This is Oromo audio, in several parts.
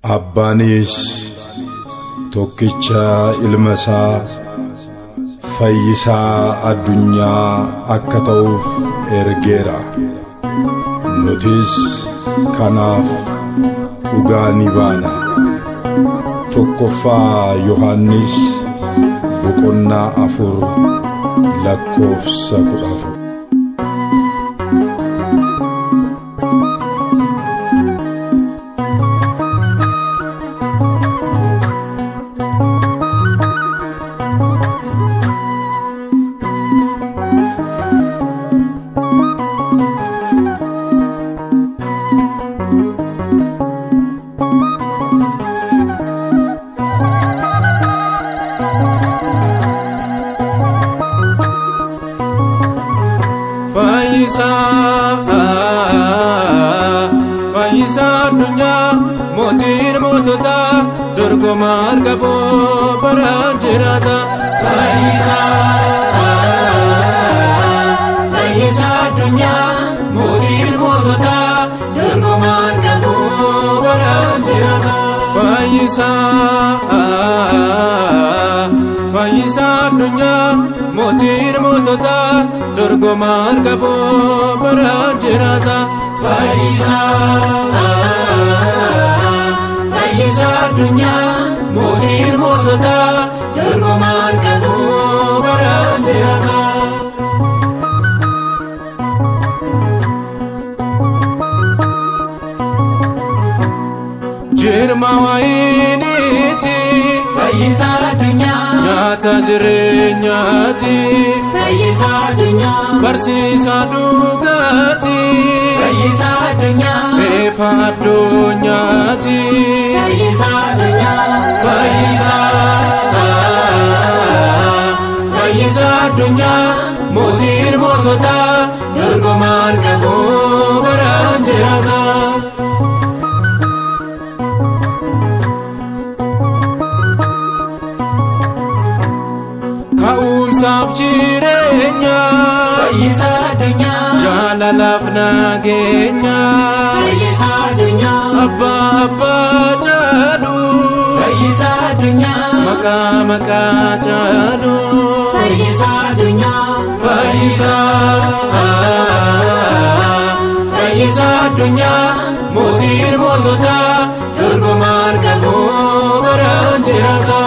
Abbaanis tokkicha ilma isaa fayyisaa addunyaa akka ta'uuf ergeera. Nutis kanaaf dhugaa ni baana. Tokkoffaa Yohaannis boqonnaa afur lakkoofsa kudha afur. Fayyisaa addunyaa mootiin mootota dorgomaan qaboo bara jiraata. Fayyisaa addunyaa mootiin mootota dorgomaan qaboo bara jiraata. Fayyisaa Fayyisaa addunyaa mootiin mootota dorgomaan qaboo bara jiraata. Fayyisaa addunyaa mootiin mootota dorgomaan qaboo bara jiraata. Jirma wayiiniiti Fayyisaa addunyaa nyaata jireenyaati Fayyisaa addunyaa barsiisaa dhugaati Fayyisaa addunyaa eefa addunyaati Fayyisaa addunyaa fayyisaa fayyisaa addunyaa mootiin mootota dorgomaan qaboo bara jiraata. Ka'umsaaf jireenya Fayyisaa addunyaa jaalalaaf nageenya Fayyisaa addunyaa abbaa abbaa caalu Fayyisaa addunyaa maqaa maqaa caalu Fayyisaa addunyaa fayyisaa fayyisaa addunyaa mootiin mootota dorgomaan qaboo bara jiraata.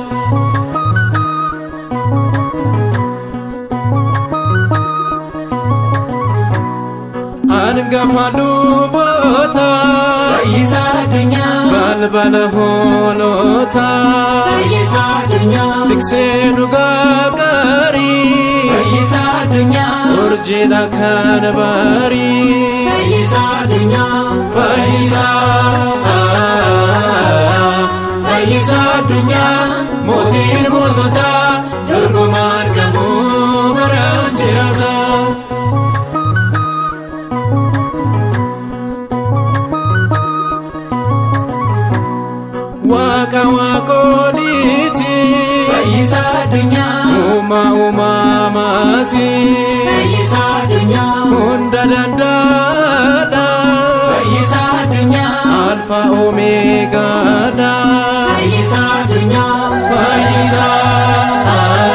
Hangafa luboota Fayyisaa addunyaa balbala hoolota Fayyisaa addunyaa tiksee dhugaa gaarii Fayyisaa addunyaa urjiidha kan baarii Fayyisaa addunyaa fayyisaa fayyisaa addunyaa mootiin mootota dorgomaan qaboo bara jiraata. Waaqa waaqoliiti Fayyisaa addunyaa uumaa uumamaati Fayyisaa addunyaa hunda danda'aadha Fayyisaa addunyaa alfa omeegaadha Fayyisaa addunyaa fayyisaa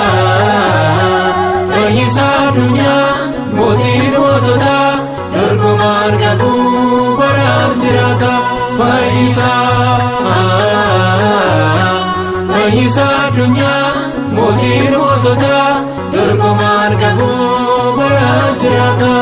fayyisaa addunyaa mootiin mootota dorgomaan qabuu bara jiraata fayyisaa fayyisaa addunyaa mootiin mootota dorgomaan qabuu bara jiraata.